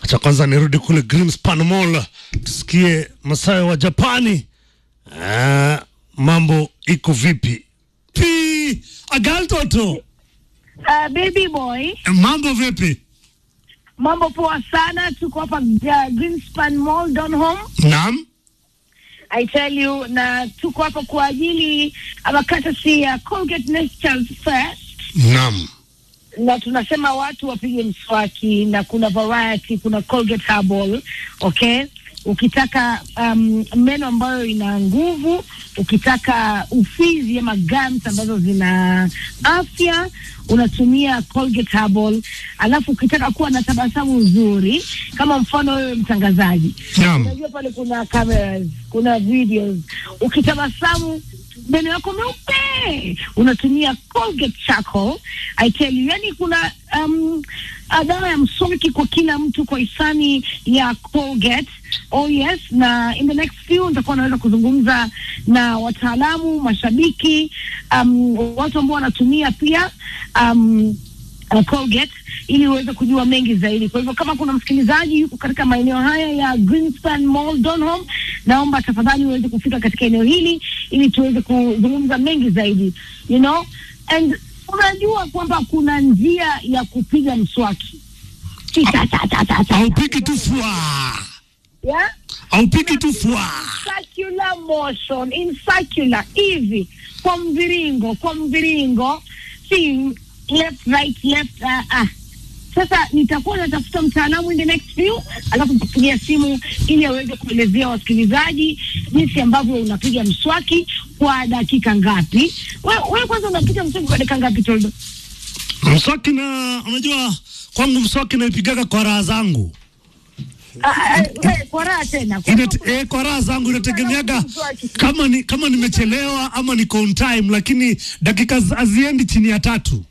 Acha kwanza nirudi kule Greenspan Mall tusikie Masayo wa Japani. Ah, mambo iko vipi? Pi agaltoto, Uh, baby boy, mambo vipi? mambo poa sana. Tuko hapa uh, Greenspan Mall Donholm. Naam, I tell you, na tuko hapa kwa ajili ama courtesy ya Colgate Natural First, naam, na tunasema watu wapige mswaki, na kuna variety, kuna Colgate Herbal, okay ukitaka um, meno ambayo ina nguvu, ukitaka ufizi ama gums ambazo zina afya unatumia Colgate Herbal. Alafu ukitaka kuwa na tabasamu nzuri, kama mfano wewe mtangazaji, naam. unajua pale kuna cameras, kuna videos, ukitabasamu meno yako meupe unatumia Colgate Charcoal. I tell you, yani kuna um, dawa ya mswaki kwa kila mtu kwa hisani ya Colgate. Oh yes, na in the next few nitakuwa naweza kuzungumza na wataalamu, mashabiki, um, watu ambao wanatumia pia um, uh, Colgate ili uweze kujua mengi zaidi. Kwa hivyo kama kuna msikilizaji yuko katika maeneo haya ya Greenspan Mall Donholm, naomba tafadhali uweze kufika katika eneo hili ili tuweze kuzungumza mengi zaidi, you know and unajua kwamba kuna njia ya kupiga mswaki Si ta- ta- ta- ta- ta- Haupiki tu fwa, yeah? haupiki tu fwa. circular motion in circular hivi kwa mviringo kwa mviringo si left right left uh, uh. Sasa nitakuwa natafuta mtaalamu in the next few, alafu nitapigia simu ili aweze kuelezea wasikilizaji jinsi ambavyo unapiga mswaki kwa dakika ngapi. Wewe we kwanza unapiga mswaki kwa dakika ngapi Toldo? Mswaki na unajua kwangu mswaki naipigaga kwa raha zangu Ah, ah, we, kwa raha tena Kwa Inate, hivyo- eh, kwa raha zangu inategemeaga kama ni kama nimechelewa ama niko on time, lakini dakika z- haziendi chini ya tatu.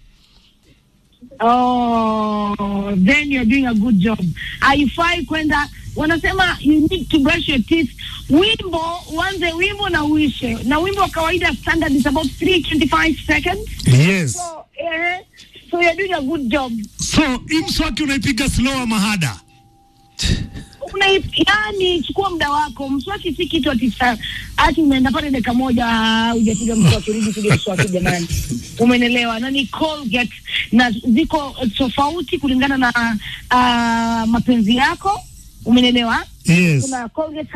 Oh, then you're doing a good job. Haifai kwenda wanasema you need to brush your teeth. Wimbo uanze wimbo na uishe, na wimbo wa kawaida standard is about 325 seconds. Yes. So, eh, so you're doing a good job. So hii mswaki unaipiga slow ama hada? Una, yani chukua muda wako. Mswaki si kitu ati sa- ati unaenda pale dakika moja ah, hujapiga mswaki, rudi piga mswaki jamani. Umenelewa? Na ni Colgate na ziko tofauti kulingana na uh, mapenzi yako. Umenelewa? Yes. Kuna Colgate